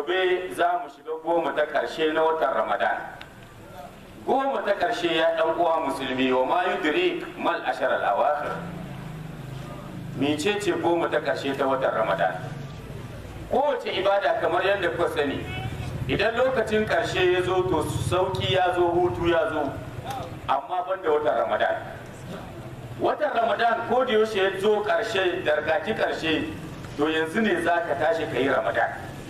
gobe za mu shiga goma ta ƙarshe na watan ramadan goma ta ƙarshe ya ɗan uwa musulmi wa ma yudrik mal ashar al awakhir mecece goma ta ƙarshe ta watan ramadan kowace ibada kamar yadda kuka sani idan lokacin ƙarshe ya zo to sauki ya zo hutu ya zo amma ban da watan ramadan watan ramadan ko da yaushe ya zo ƙarshe dargaci ƙarshe to yanzu ne za ka tashi ka yi ramadan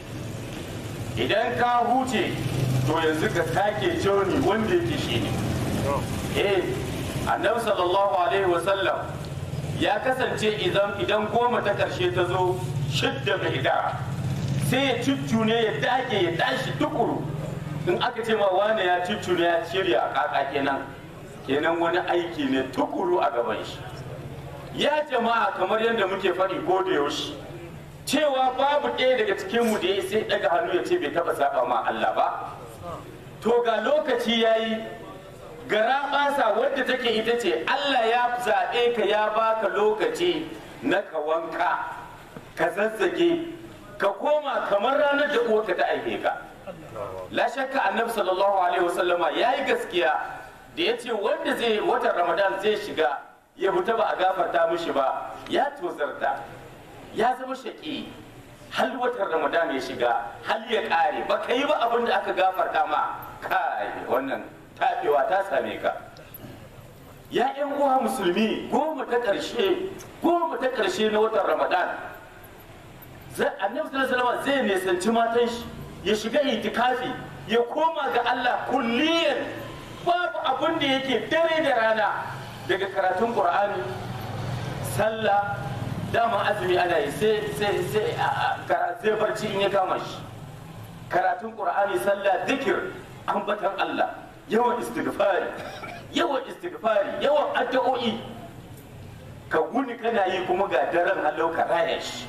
idan ka huce to yanzu ka sake joni wanda yake shi ne eh annabi sallallahu alaihi wasallam ya kasance idan idan goma ta ƙarshe ta zo shidda mai idara sai ya cuccune ya dage ya tashi tukuru in aka ce ma wane ya cuccune ya shirya kaka kenan kenan wani aiki ne tukuru a gaban shi ya jama'a kamar yadda muke faɗi ko da yaushe cewa babu ɗaya daga cikin mu da ya sai daga hannu ya ce bai taɓa saba ma Allah ba to ga lokaci yayi gara ɓasa wadda take ita ce Allah ya zaɓe ka ya baka lokaci na ka wanka ka zazzage ka koma kamar ranar da uwarka ta aike ka la shakka annabi sallallahu alaihi wasallama yayi gaskiya da ya ce wanda zai watan ramadan zai shiga ya fita ba a gafarta mishi ba ya tozarta ya zama shaƙi hal watan ramadan ya shiga hal ya ƙare ba ka yi ba abin da aka gafarta ma kai wannan tafewa ta same ka ya yan uwa musulmi goma ta ƙarshe goma ta ƙarshe na watan ramadan annabi sallallahu alaihi zai nisanci matan shi ya shiga itikafi ya koma ga Allah kulliyan babu abin da yake dare da rana daga karatun qur'ani sallah dama azumi ana yi sai sai sai sai barci in ya kama shi karatun qur'ani sallah zikir ambatan Allah yawan istighfari yawan istighfari yawan addu'o'i ka guni kana yi kuma ga daren halau ka raya shi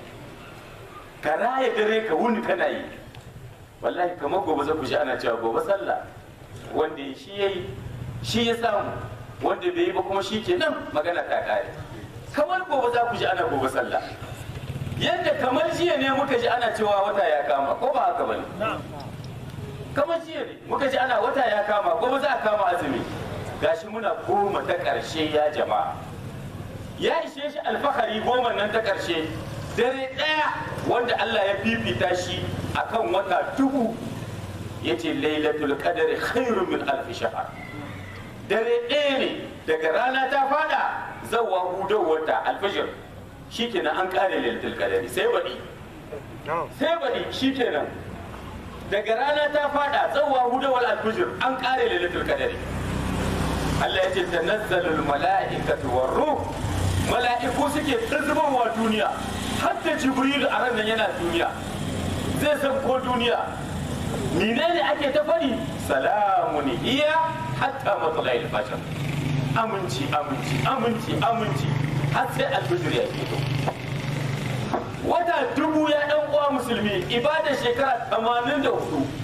ka raya dare ka wuni kana yi wallahi kamar gobe za ku ji ana cewa gobe sallah wanda shi yayi shi ya samu wanda bai yi ba kuma shi ke nan magana ta kare kamar gobe za ku ji ana gobe sallah yadda kamar jiya ne muka ji ana cewa wata ya kama ko ba haka bane kamar jiya ne muka ji ana wata ya kama gobe za a kama azumi gashi muna goma ta ƙarshe ya jama'a ya ishe shi alfahari goma nan ta ƙarshe dare ɗaya wanda Allah ya fifita shi akan wata dubu ya ce lailatul qadari khairu min alf shahr dare ɗaya ne daga rana ta fada zawa hudar wata alfajir shikenan an kare lailatul qadari sai baɗi sai baɗi shikenan daga rana ta fada zawa hudar alfajir an kare lailatul qadari Allah ya ce tanazzalul mala'ikatu war ruh mala'iku suke tsirzubowa duniya hatta jibrilu a ran nan yana duniya zai san ko duniya menene ake ta fari salamun hiya hatta matla'il fajr aminci aminci aminci aminci har sai alfijir ya fito wata dubu ya dan uwa musulmi ibada shekara 84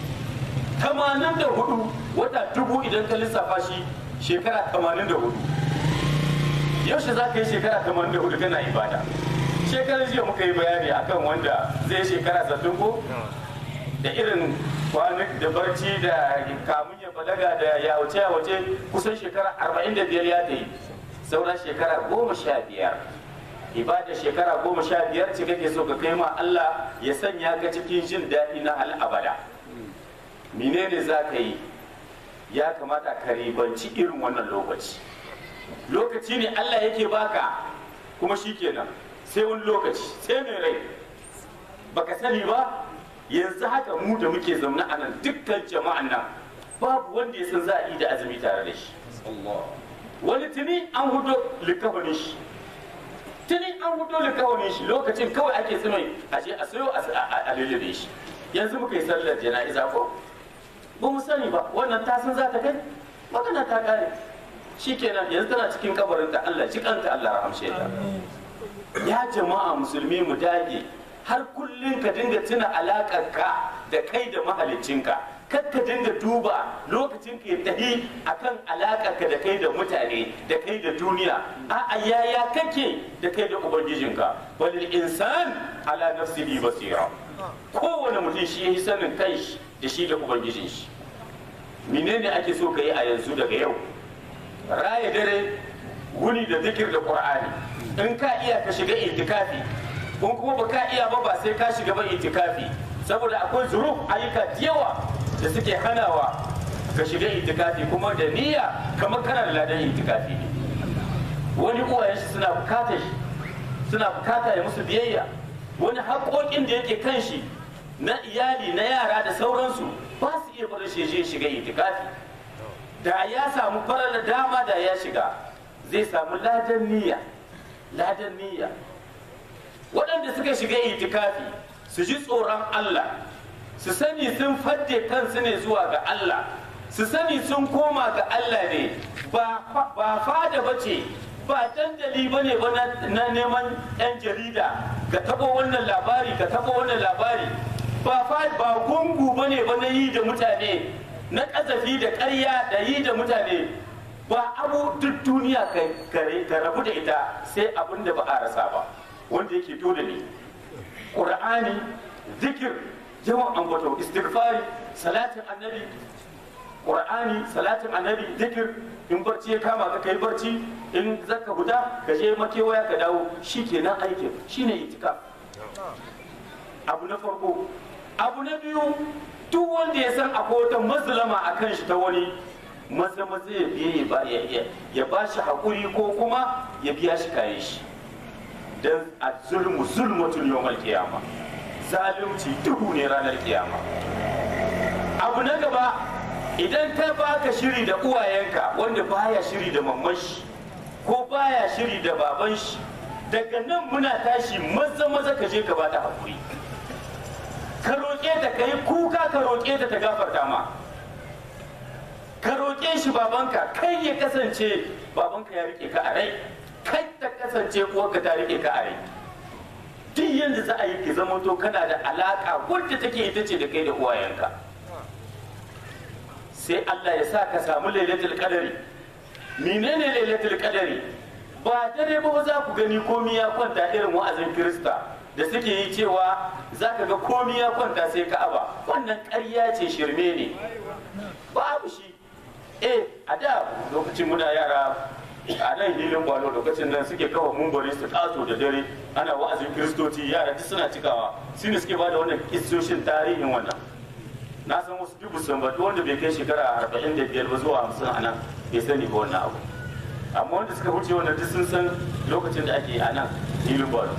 84 wata dubu idan ka lissafa shi shekara 84 yaushe za ka yi shekara 84 kana ibada shekarar jiya muka yi bayani akan wanda zai shekara sattin ko da irin kwanak da barci da kamun ya balaga da ya wuce ya wuce kusan shekara 45 ya ta yi sauran shekara goma sha biyar ibada shekara goma sha biyar ce kake so ka kai ma Allah ya sanya ka cikin jin daɗi na hal abada menene za ka yi ya kamata ka ribanci irin wannan lokaci lokaci ne Allah yake baka kuma shi kenan sai wani lokaci sai mai rai baka sani ba yanzu haka mu da muke zaune a nan dukkan jama'an nan babu wanda ya san za a yi da azumi tare da shi wani tuni an hudo likafanin shi tuni an hudo likafanin shi lokacin kawai ake tsimai a je a sayo a lullube shi yanzu muka yi sallar jana'iza ko ba mu sani ba wannan ta san za ta kai magana ta kare shikenan yanzu tana cikin kabarin ta Allah ji kanta Allah rahamshe ta ya jama'a musulmi mu dage har kullum ka dinga tuna alakar ka da kai da mahaliccinka kar ka dinga duba lokacin ka ya tahi akan alakar ka da kai da mutane da kai da duniya a'a yaya kake da kai da ubangijinka balil insan ala nafsihi basira kowane mutum shi ya yi sanin kai shi da shi da ubangijin shi menene ake so ka yi a yanzu daga yau raya dare wuni da zikir da qur'ani in ka iya ka shiga itikafi in kuma ba ka iya ba ba sai ka shiga ba itikafi saboda akwai zuruf ayyuka da yawa da suke hanawa ka shiga itikafi kuma da niyya kamar kana da ladan itikafi ne wani uwayen shi suna bukata shi suna bukata ya musu biyayya wani haƙoƙin da yake kan shi na iyali na yara da sauransu ba su iya bar shi je shiga itikafi da ya samu farar dama da ya shiga zai samu ladan niyya ladan niyya waɗanda suka shiga itikafi su ji tsoron Allah su sani sun fadde kansu ne zuwa ga Allah su sani sun koma ga Allah ne ba fada ba ce ba dandali ba ne ba na neman 'yan jarida ka taɓo wannan labari ka taɓo wannan labari ba ba gungu ba ne ba na yi da mutane na ƙazafi da ƙarya da yi da mutane ba abu duk duniya ka rabu da ita sai abin da ba a rasa ba wanda yake dole ne ƙur'ani zikir yawan ambato istighfari salatin annabi ƙur'ani salatin annabi zikir in barci ya kama ka kai barci in zaka huda ka je makewaya ka dawo shi kenan aikin shine itika abu na farko abu na biyu duk wanda ya san akwai wata mazlama a kan shi ta wani maza maza ya biye ya ba shi haƙuri ko kuma ya biya shi kayan shi don a zulmu zulmatul yawmal kiyama zalunci duhu ne ranar kiyama abu na gaba idan ka baka shiri da uwayenka wanda baya shiri da mamman shi ko baya shiri da baban shi daga nan muna tashi maza maza ka je ka bata haƙuri ka roƙe ta ka yi kuka ka roƙe ta ta gafarta ma ka roƙe shi babanka kai ya kasance babanka ya rike ka a rai kai ta kasance uwarka ta rike ka a rai duk yadda za a yi ki zama to kana da alaƙa wadda take ita ce da kai da uwayenka sai Allah ya sa ka samu lailatul qadari menene lailatul qadari ba dare ba za ku gani komi ya kwanta irin wa'azin kirista da suke yi cewa za ka ga komi ya kwanta sai ka'aba wannan ƙarya ce shirme ne babu shi eh a da lokacin muna yara a nan hilin gwalo lokacin nan suke kawo mumbari su taso da dare ana wa'azin kiristoci yara duk suna cikawa su ne suke ba da wannan kistoshin tarihin wannan na san wasu dubu san ba wanda bai kai shekara arba'in da biyar ba zuwa hamsin a nan bai sani ba wannan abu amma wanda suka wuce wannan duk sun san lokacin da ake a nan hilin gwalo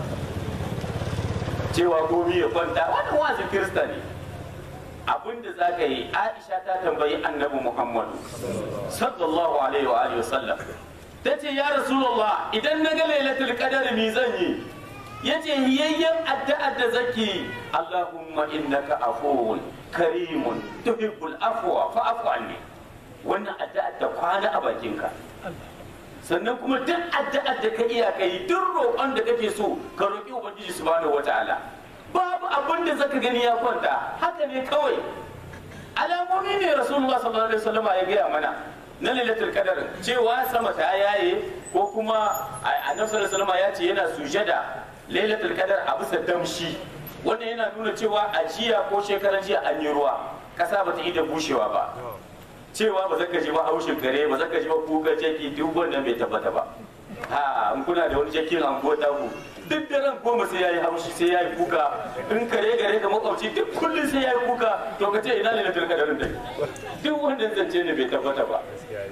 cewa komi ya kwanta wannan wa'azin kirista ne abinda za ka yi aisha ta tambayi annabi muhammadu sallallahu alaihi wa alihi wasallam ta ce ya rasulullah idan na ga lailatul qadar mi zan yi yace hiyayyen addu'ar da zaki allahumma innaka afuwun karimun tuhibbul afwa fa'fu anni wannan addu'ar ta kwana a bakinka sannan kuma duk addu'ar da ka iya kai duk roƙon da kake so ka roƙi ubangiji subhanahu wataala babu abin da zaka gani ya kwanta haka ne kawai alamomi ne rasulullah sallallahu alaihi wasallam ya gaya mana na lailatul qadar cewa sama ta yaye ko kuma annabi sallallahu alaihi wasallam ya ce yana sujada lailatul qadar a bisa damshi wannan yana nuna cewa a jiya ko shekaran jiya an yi ruwa kasa ba ta yi da bushewa ba cewa ba zaka ji ba haushin kare ba zaka ji ba kuka jaki duk wannan bai tabbata ba ha in kuna da wani jakin an ko ku duk daren goma sai yayi haushi sai yayi kuka in kare gare da makwabci duk kullum sai yayi kuka to ka ce ina ne na turka da dai duk wannan zance ne bai tabbata ba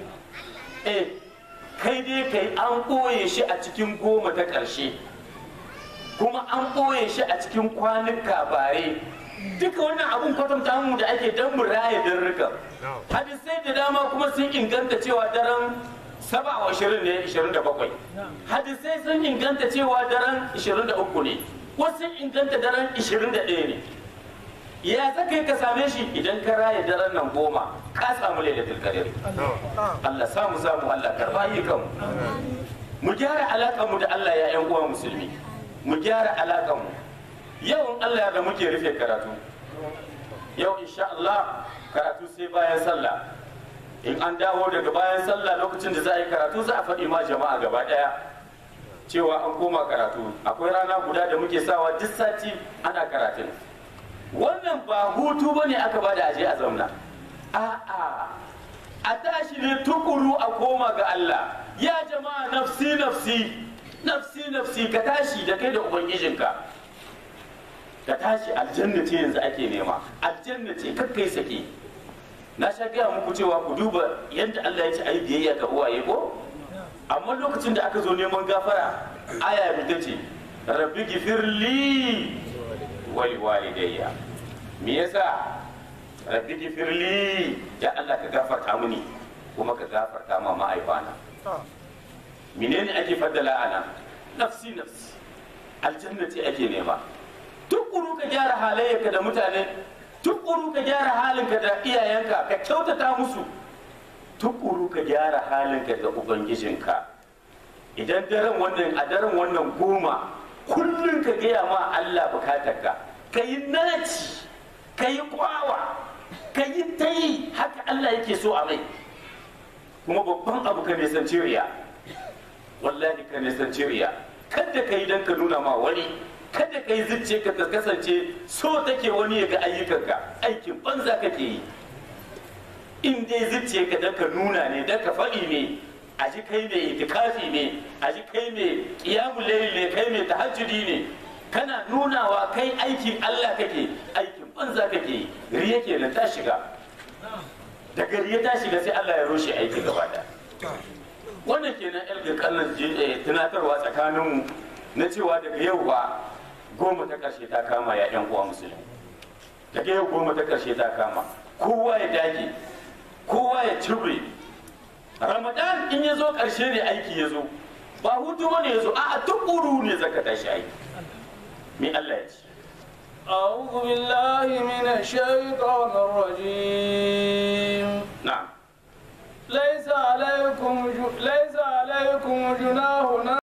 eh kai dai kai an ɓoye shi a cikin goma ta ƙarshe kuma an ɓoye shi a cikin kwanuka bare duka wannan abun kwatanta mu da ake dan mu raya darruka hadisai da dama kuma sun inganta cewa daren saba wa ashirin ne ashirin da bakwai hadisai sun inganta cewa daren ashirin da uku ne wasu sun inganta daren ashirin da ɗaya ne ya zaka yi ka same shi idan ka raya daren nan goma ka samu lailatul qadr Allah samu samu Allah karba yi kanmu mu gyara alaƙar mu da Allah ya ƴan uwa musulmi mu gyara alaƙar mu yau in Allah ya da muke rufe karatu yau insha Allah karatu sai bayan sallah in an dawo daga bayan sallah lokacin da za a yi karatu za a faɗi ma jama'a gaba ɗaya cewa an koma karatu akwai rana guda da muke sawa duk sati ana karatun wannan ba hutu bane aka bada aje a zauna a'a a tashi ne tukuru a koma ga Allah ya jama'a nafsi nafsi nafsi nafsi ka tashi da kai da ubangijinka ka tashi aljanna ce yanzu ake nema aljanna ce kakkai sake na sha gaya muku cewa ku duba yadda Allah ya ce ai biyayya ga uwaye ko amma lokacin da aka zo neman gafara aya ita ce rabbi gifirli wali walidayya me yasa rabbi gifirli ya Allah ka gafarta mini kuma ka gafarta ma ma'aifana menene ake faddala ana nafsi nafsi aljanna ce ake nema tukuru ka gyara halayyarka da mutane tukuru ka gyara halinka da iyayenka ka kyautata musu tukuru ka gyara halinka da ubangijinka idan daren wannan a daren wannan goma kullum ka gaya ma Allah bukatarka ka yi naci ka yi kwawa ka yi ta yi haka Allah yake so a mai kuma babban abu ka nisanci riya wallahi ka nisanci riya kada ka yi don ka nuna ma wani kada ka yi zuciya ka ta kasance so take wani ya ga ayyukanka aikin banza kake yi in dai zuciya ka dan ka nuna ne dan ka faɗi ne a ji kai mai itikafi ne a ji kai mai qiyamul layl ne kai mai tahajjudi ne kana nunawa kai aikin Allah kake aikin banza kake yi riya kenan ta shiga daga riya ta shiga sai Allah ya rushe aikin gaba da wannan kenan elga kallon tunatarwa tsakaninmu na cewa daga yau ba goma ta ƙarshe ta kama ya yan uwa musulmi daga yau goma ta ƙarshe ta kama kowa ya dage kowa ya cire ramadan in ya zo ƙarshe ne aiki ya zo ba hutu ba ne ya zo a tukuru ne zaka tashi aiki me Allah ya ce أعوذ بالله من الشيطان الرجيم na'am ليس عليكم جو... ليس عليكم جناح